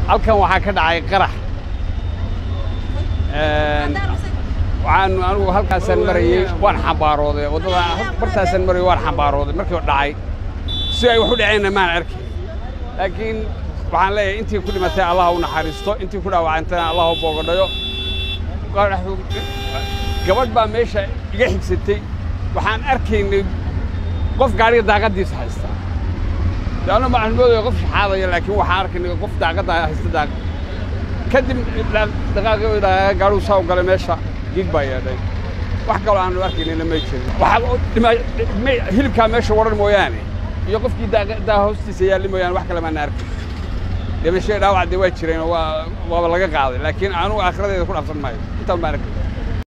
halkan waxaa ka dhacay qarax waxaan anigu halkaasaan marayey waan xambaarooday waddada bartaasaan marayey waan xambaarooday markii dhacay si ay wax u dhaceenna maan arkay laakiin waxaan leeyahay intii ku dhimatay allah u naxariisto intii ku dhaawacantayna allah u boogadhayo gabadh baa meesha iga xigsatay waxaan arkaynay qof gaadhiga daaqaddiisa haysta leanna waxaan moodaya qof shaxaadaya laakiin waxaan arkaynay qof daaqadda haysta daaqad kadib dhaqaaqi gaadhigu saa u galay meesha gig baa yeedhay wax kaloo aanu arkaynayna may jirin waxaa hilibkaa meesha waran mooyaane iyo qofkii daa hoostiisa yaalli mooyaane wax kale maana arkay dhimashada dhaawac dee waa jireen waa waaba laga qaaday laakiin anugu aakhiradeeda ku dhaafsan maayo intaan baan arkay